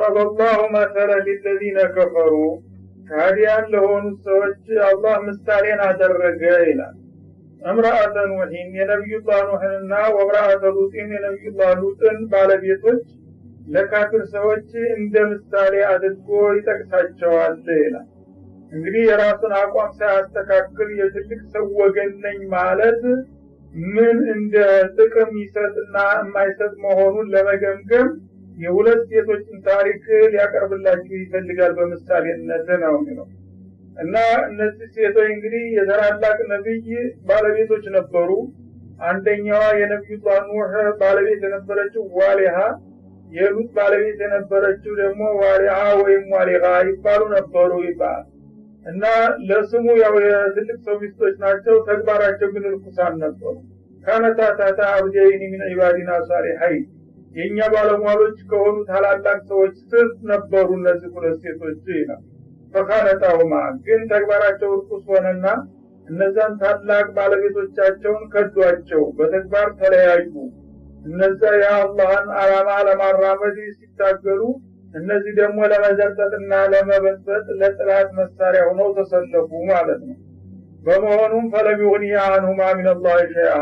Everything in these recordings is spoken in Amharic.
ወضረበ ላሁ መሰለ ሊለዚነ ከፈሩ ካዲያን ለሆኑት ሰዎች አላህ ምሳሌን አደረገ ይላል እምራአተ ኑሒን የነቢዩላህ ኑሕንና ወምራአተ ሉጢን የነቢዩላህ ሉጥን ባለቤቶች ለካፊር ሰዎች እንደ ምሳሌ አድርጎ ይጠቅሳቸዋል ይላል እንግዲህ የራሱን አቋም ሳያስተካክል የትልቅ ሰው ወገን ነኝ ማለት ምን እንደ ጥቅም ይሰጥና የማይሰጥ መሆኑን ለመገምገም የሁለት ሴቶችን ታሪክ ሊያቀርብላችሁ ይፈልጋል በምሳሌነት ነው የሚለው እና እነዚህ ሴቶች እንግዲህ የታላላቅ ነቢይ ባለቤቶች ነበሩ አንደኛዋ የነቢዩላህ ኑህ ባለቤት የነበረችው ዋሊሃ የሉጥ ባለቤት የነበረችው ደግሞ ዋሊሃ ወይም ዋሊሃ ይባሉ ነበሩ ይባል እና ለስሙ ያው የትልቅ ሰው ሚስቶች ናቸው ተግባራቸው ግን ርኩሳን ነበሩ ካነታታታ አብደይኒ ሚን ዒባዲና ሳሊሐይን የእኛ ባለሟሎች ከሆኑ ታላላቅ ሰዎች ስር ነበሩ እነዚህ ሁለት ሴቶች ይላል ፈካነታሁማ ግን ተግባራቸው ርኩስ ሆነና እነዛን ታላቅ ባለቤቶቻቸውን ከዷቸው በተግባር ተለያዩ እነዛ የአላህን አላማ ለማራመድ ሲታገሉ እነዚህ ደግሞ ለመዘርጠጥና ለመበጥበጥ ለጥላት መሳሪያ ሆነው ተሰለፉ ማለት ነው በመሆኑም ፈለም ይሁን አንሁማ ሚንላህ ሸይአ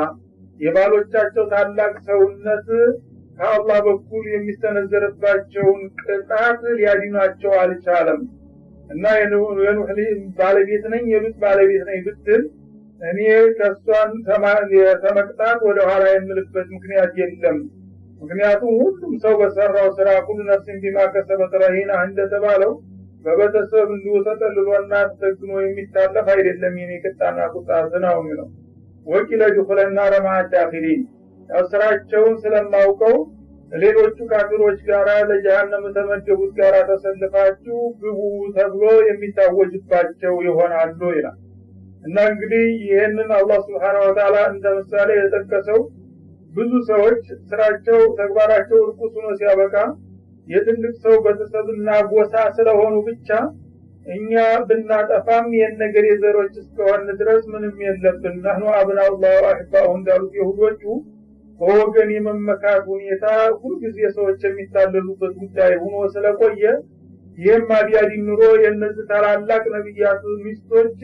የባሎቻቸው ታላቅ ሰውነት ከአላህ በኩል የሚሰነዘርባቸውን ቅጣት ሊያድናቸው አልቻለም እና የኑህ ባለቤት ነኝ የሉጥ ባለቤት ነኝ ብትል እኔ ከእሷን ተመቅጣት ወደ ኋላ የምልበት ምክንያት የለም ምክንያቱም ሁሉም ሰው በሰራው ስራ ሁሉ ነፍስን ቢማ ከሰበት ረሂና እንደተባለው በቤተሰብ እንዲሁ ተጠልሎና ተጠግኖ የሚታለፍ አይደለም የኔ ቅጣና ቁጣት ነው የሚለው ወኪለ ዱኹለና ረማት ዳኺሊን ያው ስራቸውን ስለማውቀው ሌሎቹ ካፊሮች ጋር ለጀሃነም ተመደቡት ጋር ተሰልፋችሁ ግቡ ተብሎ የሚታወጅባቸው ይሆናሉ ይላል እና እንግዲህ ይህንን አላህ ስብሓነሁ ወተዓላ እንደ ምሳሌ የጠቀሰው ብዙ ሰዎች ስራቸው ተግባራቸው እርኩስ ሆኖ ሲያበቃ የትልቅ ሰው ቤተሰብና ጎሳ ስለሆኑ ብቻ እኛ ብናጠፋም የነገር የዘሮች እስከሆን ድረስ ምንም የለብን ናህኑ አብናኡላህ ወአሕባሁ እንዳሉት የሁዶቹ በወገን የመመካት ሁኔታ ሁልጊዜ ሰዎች የሚታለሉበት ጉዳይ ሆኖ ስለቆየ ይህም አቢያዲ ኑሮ የእነዚህ ታላላቅ ነቢያት ሚስቶች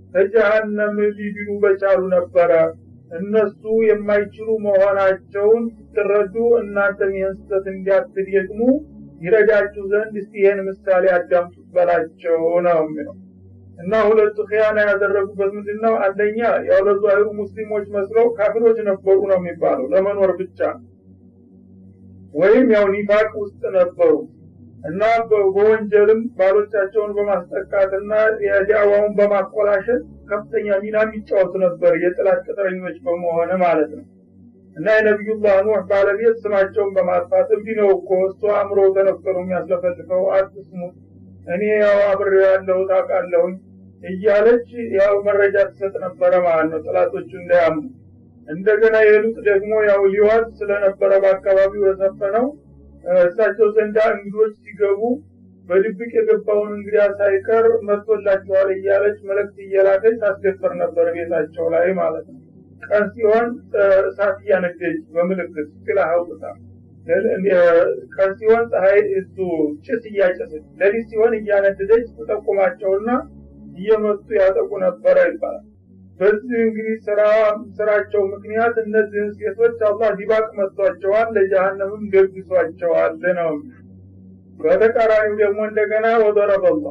ከጀሃነም ሊድኑ በቻሉ ነበረ እነሱ የማይችሉ መሆናቸውን ስትረዱ እናንተም ይህን ስህተት እንዲያትደግሙ ይረዳችሁ ዘንድ እስቲ ይህን ምሳሌ አዳምጡት በላቸው ነው የሚለው እና ሁለቱ ኺያና ያደረጉበት ምንድን ነው አንደኛ ያው ለዛሂሩ ሙስሊሞች መስለው ካፊሮች ነበሩ ነው የሚባለው ለመኖር ብቻ ወይም ያው ኒፋቅ ውስጥ ነበሩ እና በወንጀልም ባሎቻቸውን በማስጠቃትና የዳዋውን በማቆላሸት ከፍተኛ ሚና የሚጫወቱ ነበር የጥላት ቅጥረኞች በመሆነ ማለት ነው እና የነቢዩላህ ኑህ ባለቤት ስማቸውን በማጥፋት እብዲ ነው እኮ እሱ አእምሮ ተነፈሩ የሚያስለፈልፈው አትስሙት እኔ ያው አብሬ ያለው ታውቃለሁኝ እያለች ያው መረጃ ትሰጥ ነበረ ማለት ነው ጥላቶቹ እንዳያምኑ እንደገና የሉጥ ደግሞ ያው ሊዋት ስለነበረ በአካባቢው የሰፈነው እሳቸው ዘንዳ እንግዶች ሲገቡ በድብቅ የገባውን እንግዲያ ሳይቀር መጥቶላቸዋል እያለች መልእክት እየላከች ታስደፈር ነበር ቤታቸው ላይ ማለት ነው ቀን ሲሆን እሳት እያነደች በምልክት ስላ አውጥታ ቀን ሲሆን ፀሐይ እሱ ጭስ እያጨሰች ለሊት ሲሆን እያነደደች ተጠቁማቸውና እየመጡ ያጠቁ ነበረ ይባላል በዚህ እንግዲህ ስራ ስራቸው ምክንያት እነዚህን ሴቶች አላህ ዲባቅ መጥቷቸዋል ለጀሃነምም ደግሷቸዋል ነው በተቃራኒው ደግሞ እንደገና ወደረበላ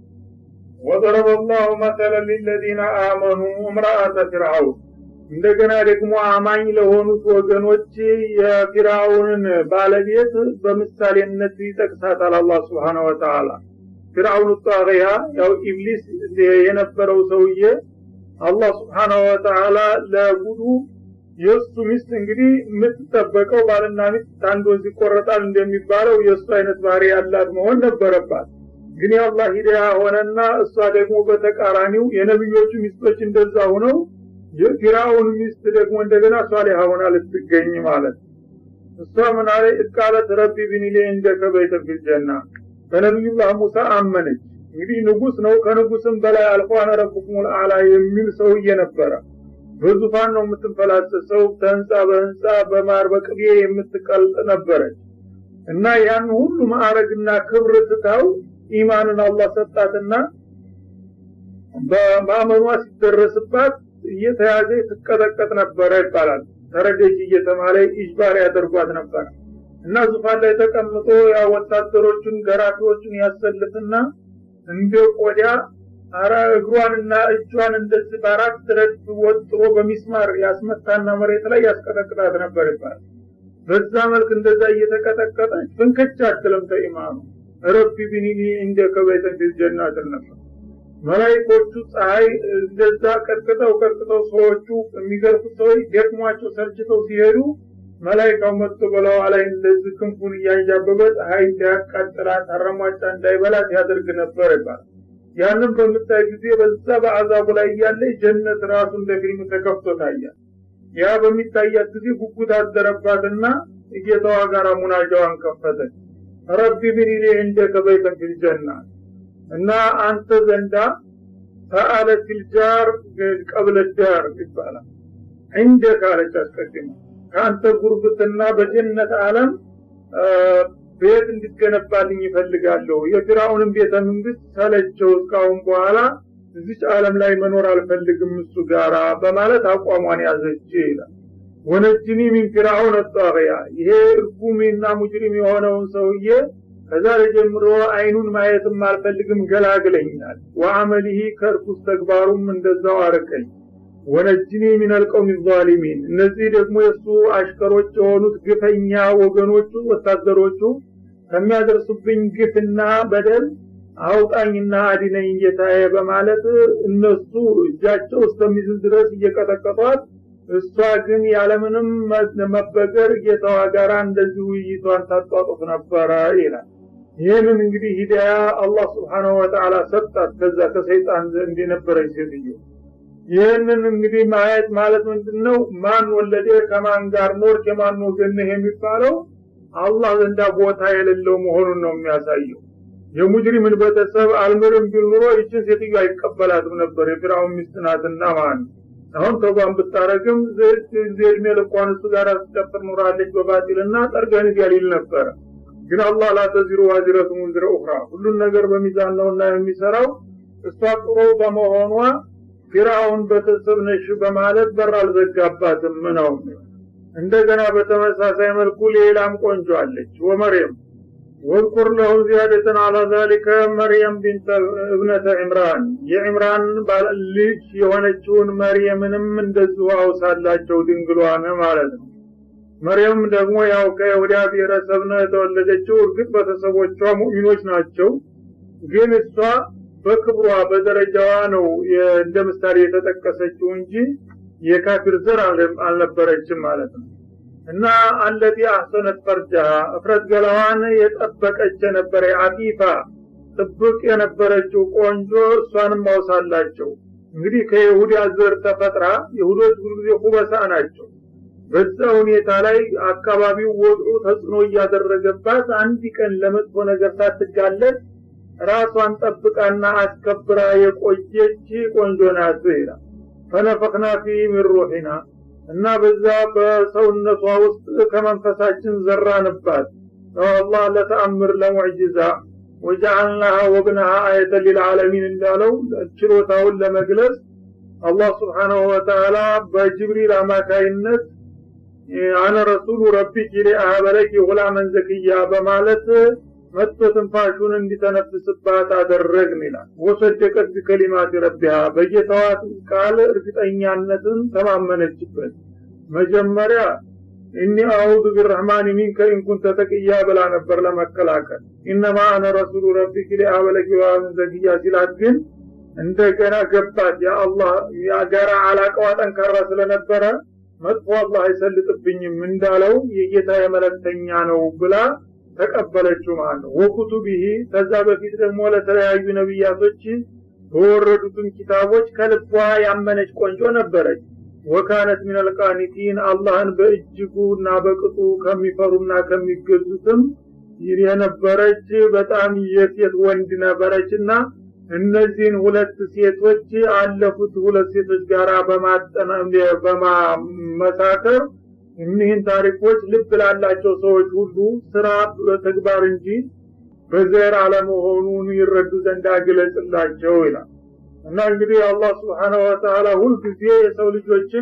ወደረበላሁ መሰለ ሊለዚነ አመኑ እምራአተ ፊርአውን እንደገና ደግሞ አማኝ ለሆኑት ወገኖች የፊርአውንን ባለቤት በምሳሌነት ይጠቅሳታል አላህ ስብሓነ ወተዓላ ፊርአውን ጣቂያ ያው ኢብሊስ የነበረው ሰውዬ አላህ ስብሓናሁ ወተዓላ ለጉዱ የእሱ ሚስት እንግዲህ የምትጠበቀው ባልና ሚስት አንድ ወንዝ ይቆረጣል እንደሚባለው የእሱ አይነት ባህሪ ያላት መሆን ነበረባት ግን የአላህ ሂዳያ ሆነና እሷ ደግሞ በተቃራኒው የነቢዮቹ ሚስቶች እንደዛ ሆነው የፊራውን ሚስት ደግሞ እንደገና ሷሊሃ ሆና ልትገኝ ማለት እሷ ምን አለ እቃለት ረቢ ብኒሌ እንደከ በይተ ፊልጀና በነቢዩላህ ሙሳ አመነች እንግዲህ ንጉስ ነው ከንጉስም በላይ አልፎ አነ ረቡኩም አላ የሚል ሰውዬ ነበረ በዙፋን ነው የምትንፈላሰሰው ከህንፃ በህንፃ በማር በቅቤ የምትቀልጥ ነበረች እና ያን ሁሉ ማዕረግና ክብር ትታው ኢማንን አላህ ሰጣትና በማመኗ ሲደረስባት እየተያዘ ትቀጠቀጥ ነበረ ይባላል ተረደጅ እየተማለ ኢጅባር ያደርጓት ነበር እና ዙፋን ላይ ተቀምጦ ያ ወታደሮቹን ገራፊዎቹን ያሰልፍና እንደ ቆዳ አራ እግሯንና እጇን እንደዚህ በአራት ረድፍ ወጥሮ በሚስማር ያስመታና መሬት ላይ ያስቀጠቅጣት ነበር ይባላል በዛ መልክ እንደዛ እየተቀጠቀጠች ፍንከች አትልም ተኢማኑ ረቢ ቢኒኒ እንደ ከበይተን ፊል ጀናት ነበር መላይኮቹ ፀሐይ እንደዛ ቀጥቅጠው ቀጥቅጠው ሰዎቹ የሚገርፉት ሰዎች ደክሟቸው ሰልችተው ሲሄዱ መላይካው መጥቶ በለዋ ላይ እንደዚህ ክንፉን እያንዣበበ ፀሐይ እንዳያቃጥላት አረሟጫ እንዳይበላት ያደርግ ነበር ይባላል ያንን በምታይ ጊዜ በዛ በአዛቡ ላይ እያለ ጀነት ራሱ እንደ ፊልም ተከፍቶ ታያል ያ በሚታያት ጊዜ ጉጉት አደረባትና እጌታዋ ጋር ሙናጃዋን ከፈተች ረቢ ብኒሊ እንደከ በይተን ፊል ጀና እና አንተ ዘንዳ ሰአለት ልጃር ቀብለ ዳር ይባላል እንደ ካለች አስቀድመ ከአንተ ጉርብትና በጀነት ዓለም ቤት እንድትገነባልኝ ይፈልጋለሁ የፊራውንም ቤተ መንግስት ሰለቸው እስካሁን በኋላ እዚች ዓለም ላይ መኖር አልፈልግም እሱ ጋራ በማለት አቋሟን ያዘች ይላል ወነጅኒ ሚን ፊራውን አጣቂያ ይሄ እርጉምና ሙጅሪም የሆነውን ሰውዬ ከዛሬ ጀምሮ አይኑን ማየትም አልፈልግም ገላግለኛል ወአመሊሂ ከርኩስ ተግባሩም እንደዛው አርቀኝ ወነጅኒ ሚን አልቀውም ዛሊሚን እነዚህ ደግሞ የእሱ አሽከሮች የሆኑት ግፈኛ ወገኖቹ ወታደሮቹ ከሚያደርሱብኝ ግፍና በደል አውጣኝና አዲነኝ ጌታዬ በማለት እነሱ እጃቸው እስከሚዝል ድረስ እየቀጠቀጧት እሷ ግን ያለምንም መበገር ጌታዋ ጋር እንደዚህ ውይይቷን ታጧጡፍ ነበረ ይላል ይህንን እንግዲህ ሂዳያ አላህ ስብሓናሁ ወተዓላ ሰጣት ከዛ ከሰይጣን ዘንድ የነበረች ሴትዮ ይህንን እንግዲህ ማየት ማለት ምንድን ነው ማን ወለደ ከማን ጋር ኖርክ የማን ወገን ነህ የሚባለው አላህ ዘንዳ ቦታ የሌለው መሆኑን ነው የሚያሳየው የሙጅሪምን ቤተሰብ አልምርም ቢል ኑሮ ይችን ሴትዮ አይቀበላትም ነበር የፊራውን ሚስት ናትና ማለት አሁን ተጓን ብታረግም እድሜ ልኳን እሱ ጋር ስትቀጥር ኑራለች በባጢልና ጠርገን ሊል ነበረ ግን አላህ ላተዚሩ ዋዚረቱ ሙንዝረ ኡኽራ ሁሉን ነገር በሚዛን ነውና የሚሰራው እሷ ጥሩ በመሆኗ ፊራውን ቤተሰብ ነሽ በማለት በር አልዘጋባትም ነው እንደገና በተመሳሳይ መልኩ ሌላም ቆንጆ አለች ወመርየም ወዝኩር ለሁ ዚያደተን አላ ዛሊከ መርየም ቢንተ እብነተ ዕምራን የዕምራን ልጅ የሆነችውን መርየምንም እንደዚሁ አውሳላቸው ድንግሏን ማለት ነው መርየም ደግሞ ያው ከይሁዳ ብሔረሰብ ነው የተወለደችው እርግጥ ቤተሰቦቿ ሙእሚኖች ናቸው ግን እሷ በክብሯ በደረጃዋ ነው እንደ ምሳሌ የተጠቀሰችው እንጂ የካፊር ዘር አልነበረችም ማለት ነው እና አለቲ አህሰነት ፈርጃ እፍረት ገላዋን የጠበቀች የነበረ አፊፋ ጥብቅ የነበረችው ቆንጆ እሷንም ማውሳላቸው እንግዲህ ከይሁዳ ዘር ተፈጥራ ይሁዶች ብዙ ጊዜ ሁበሳ ናቸው በዛ ሁኔታ ላይ አካባቢው ወጡ ተጽዕኖ እያደረገባት አንድ ቀን ለመጥፎ ነገር ሳትጋለጥ ራሷን ጠብቃና አስከብራ የቆየች ቆንጆ ናት ይላል ፈነፈክና ፊ ሚን ሩሒና እና በዛ በሰውነቷ ውስጥ ከመንፈሳችን ዘራንባት አላህ ለተአምር ለሙዕጅዛ ወጀዐልናሃ ወብነሃ አየተን ሊልዓለሚን እንዳለው ችሎታውን ለመግለጽ አላህ ስብሓናሁ ወተዓላ በጅብሪል አማካይነት አነ ረሱሉ ረቢኪ ሊአህበለኪ ጉላመን ዘክያ በማለት መጥቶ ትንፋሹን እንዲተነፍስባት አደረግን ይላል ወሰደቀት ቢከሊማት ረቢሃ በጌታዋ ቃል እርግጠኛነትን ተማመነችበት መጀመሪያ እኒ አዑዙ ቢረሕማን ሚንከ ኢንኩንተ ተቅያ ብላ ነበር ለመከላከል ኢነማ አነ ረሱሉ ረቢክ ሊአበለኪ ዋምን ዘግያ ሲላት ግን እንደገና ገባት የአላህ የጋራ አላቀዋ ጠንካራ ስለነበረ መጥፎ አላህ አይሰልጥብኝም እንዳለው የጌታ የመለክተኛ ነው ብላ ተቀበለችው ማለት ነው ወኩቱቢሂ ከዛ በፊት ደግሞ ለተለያዩ ነቢያቶች በወረዱትም ኪታቦች ከልቧ ያመነች ቆንጆ ነበረች ወካነት ሚን አልቃኒቲን አላህን በእጅጉ እና በቅጡ ከሚፈሩና ከሚገዙትም የነበረች በጣም የሴት ወንድ ነበረች እና እነዚህን ሁለት ሴቶች አለፉት ሁለት ሴቶች ጋር በማመሳከር እኒህን ታሪኮች ልብ ላላቸው ሰዎች ሁሉ ስራ በተግባር እንጂ በዘር አለመሆኑን ይረዱ ዘንድ አግለጽላቸው ይላል እና እንግዲህ አላህ ስብሓነሁ ወተዓላ ሁልጊዜ የሰው ልጆችን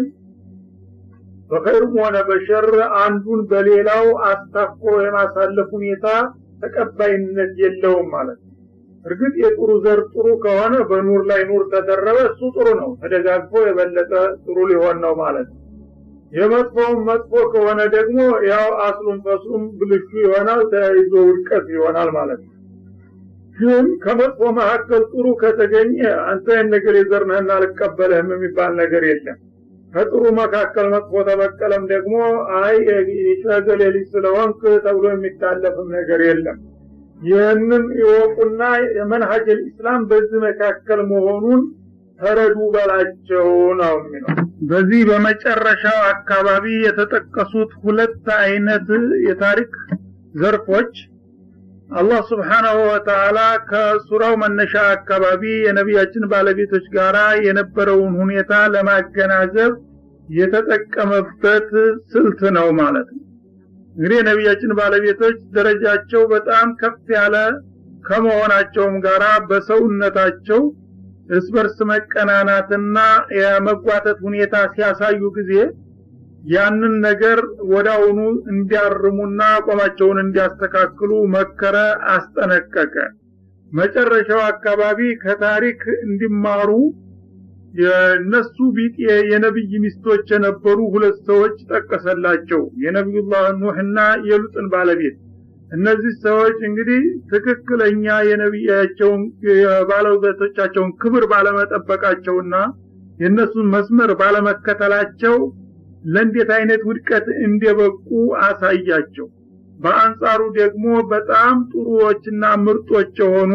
በኸይርም ሆነ በሸር አንዱን በሌላው አስታኮ የማሳለፍ ሁኔታ ተቀባይነት የለውም ማለት ነው እርግጥ የጥሩ ዘር ጥሩ ከሆነ በኑር ላይ ኑር ተደረበ እሱ ጥሩ ነው ተደጋግፎ የበለጠ ጥሩ ሊሆን ነው ማለት ነው የመጥፎውም መጥፎ ከሆነ ደግሞ ያው አስሉም ፈስሉም ብልሹ ይሆናል ተያይዞ ውድቀት ይሆናል ማለት ነው ግን ከመጥፎ መካከል ጥሩ ከተገኘ አንተ ይህን ነገር የዘርነህና አልቀበልህም የሚባል ነገር የለም ከጥሩ መካከል መጥፎ ተበቀለም ደግሞ አይ የሸገሌ ልጅ ስለሆንክ ተብሎ የሚታለፍም ነገር የለም ይህንን ይወቁና የመንሀጅ ልእስላም በዚህ መካከል መሆኑን ተረዱ በላቸው ነው የሚለው በዚህ በመጨረሻው አካባቢ የተጠቀሱት ሁለት አይነት የታሪክ ዘርፎች አላህ ስብሓናሁ ወተዓላ ከሱራው መነሻ አካባቢ የነቢያችን ባለቤቶች ጋር የነበረውን ሁኔታ ለማገናዘብ የተጠቀመበት ስልት ነው ማለት ነው እንግዲህ የነቢያችን ባለቤቶች ደረጃቸው በጣም ከፍ ያለ ከመሆናቸውም ጋራ በሰውነታቸው እርስ በርስ መቀናናትና የመጓተት ሁኔታ ሲያሳዩ ጊዜ ያንን ነገር ወዳውኑ እንዲያርሙና አቋማቸውን እንዲያስተካክሉ መከረ አስጠነቀቀ መጨረሻው አካባቢ ከታሪክ እንዲማሩ የነሱ ቢጤ የነብይ ሚስቶች የነበሩ ሁለት ሰዎች ጠቀሰላቸው የነቢዩላህ ኑህና የሉጥን ባለቤት እነዚህ ሰዎች እንግዲህ ትክክለኛ የነቢያቸውን የባለቤቶቻቸውን ክብር ባለመጠበቃቸውና የእነሱን መስመር ባለመከተላቸው ለእንዴት አይነት ውድቀት እንደበቁ አሳያቸው በአንጻሩ ደግሞ በጣም ጥሩዎችና ምርጦች የሆኑ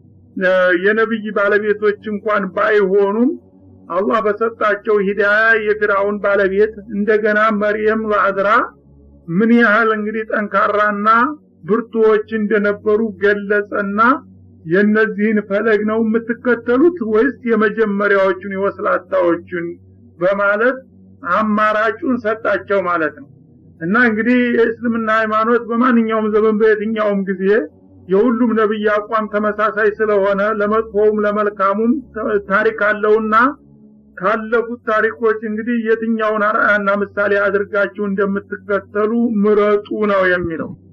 የነብይ ባለቤቶች እንኳን ባይሆኑም አላህ በሰጣቸው ሂዳያ የፊራውን ባለቤት እንደገና መርየም ለአድራ ምን ያህል እንግዲህ ጠንካራና ብርቱዎች እንደነበሩ ገለጸና የነዚህን ፈለግ ነው የምትከተሉት ወይስ የመጀመሪያዎቹን የወስላታዎቹን በማለት አማራጩን ሰጣቸው ማለት ነው እና እንግዲህ የእስልምና ሃይማኖት በማንኛውም ዘመን በየትኛውም ጊዜ የሁሉም ነብይ አቋም ተመሳሳይ ስለሆነ ለመጥፎውም ለመልካሙም ታሪክ አለውና ካለፉት ታሪኮች እንግዲህ የትኛውን አርአያና ምሳሌ አድርጋችሁ እንደምትከተሉ ምረጡ ነው የሚለው